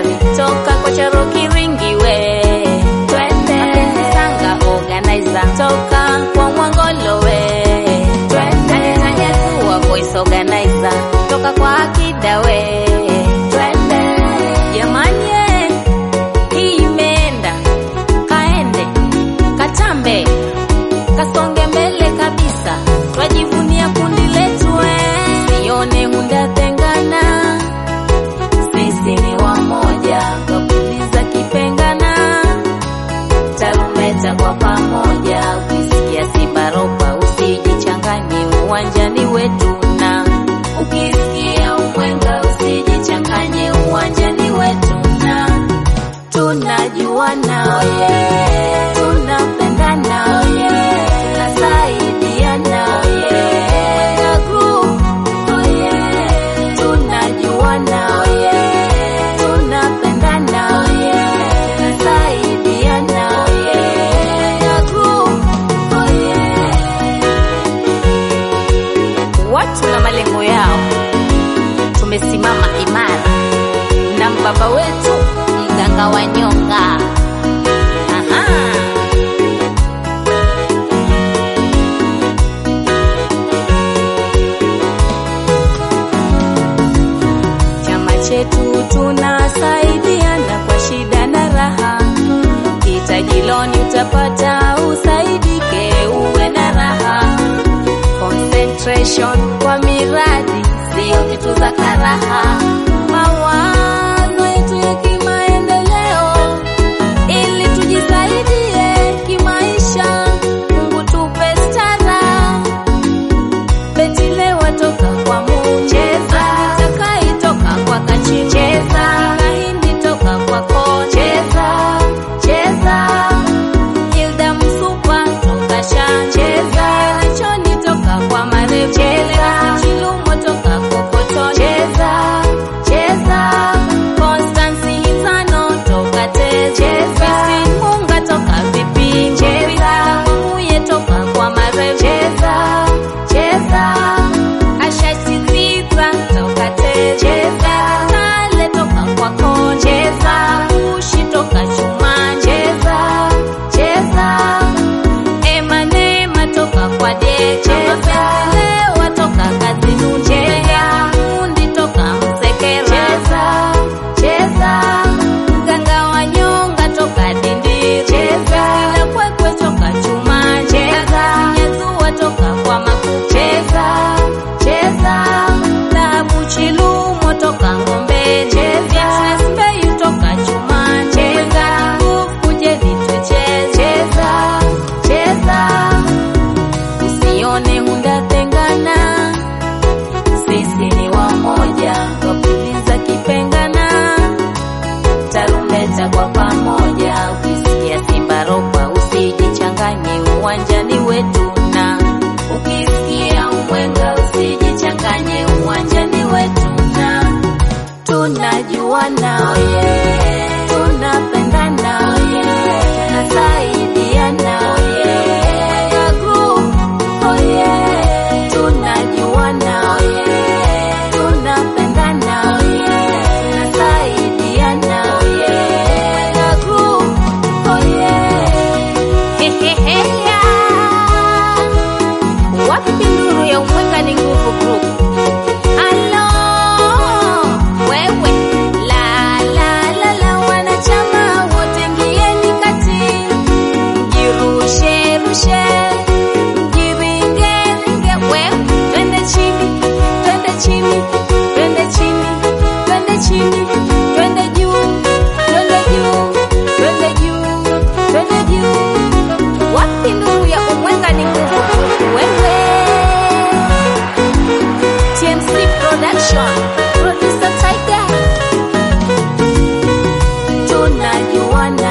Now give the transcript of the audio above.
gari toka kwa Charoki Ringi we twende Sanga organizer toka kwa Mwangolo we twende Tanyakuwa voice organizer toka kwa Akida we twende jamani eh, hii imeenda kaende katambe kasonge mbele kabisa twajivunia kundi letu eh. sione hundatengana sisi ni wamoja kapuliza kipengana tarumbeta kwa pamoja ukisikia simbaropa usijichanganye uwanjani wetu na ukisikia umwenga usijichanganye uwanjani wetu na tunajuana yeah. tunapendana yeah. tunasaidiana yeah. Mwenga group oh yeah. tunajuana yeah. tunapendana yeah. tunasaidiana yeah. Mwenga group oh yeah. watu na malengo yao tumesimama imara na mbaba wetu mganga wa nyonga Aha. chama chetu tunasaidiana kwa shida na raha kitajiloni utapata usaidike uwe na raha concentration kwa miradi sio vitu za karaha mawazo yetu ya kimaendeleo ili tujisaidie kimaisha mungu tupe stara betilewa toka kwa mucheza takaitoka kwa kachicheza kahindi toka kwa kocheza cheza Hilda Msupa toka Shancheza, Choni toka kwa Marecheza, Chilumo toka Kokoto Cheza, cheza Constance Hitano toka Techeza, Munga toka Vipi Cheza, Muye toka kwa Marecheza, cheza Asha Sisitra toka Techeza, Tale toka kwa Koncheza, Ushi toka Chuma Cheza, cheza Emanema toka kwa Decheza, Lewa toka Kazinu Cheza, Mundi toka Msekera Cheza, cheza Mganga wa nyonga toka Dindi Cheza, Ila kwekwe toka Chuma Cheza, Nyezua toka kwa Maku Cheza, cheza Dhahabu Chilumo toka Ngombe Cheza, Sbeyu toka Chuma Cheza, Kuje vitu cheza, cheza Usione hundatengana sisi ni wamoja wapuliza kipengana tarumbeta kwa pamoja ukisikia simbaropa usijichanganye uwanjani wetu na ukisikia umwenga usijichanganye uwanjani wetu na tunajuana yeah. tunapendana yeah. tunasaidiana yeah. Mwenga group oh yeah. tunajuana yeah. tunapendana yeah. tunasaidiana yeah. Mwenga group oh yeah. Heheheya. wapi nduru ya umwenga ni nguvu group Halo, wewe la la la la, wanachama wote ngieni kati, mjirushe rushe, mjiringe ringe, wewe twende chini, twende chini, twende chini, twende chini, twende juu, twende juu, twende juu, twende juu. Wapi nduru ya umwenga ni nguvu group, wewe TMC Production, producer Tiger. Tunajuana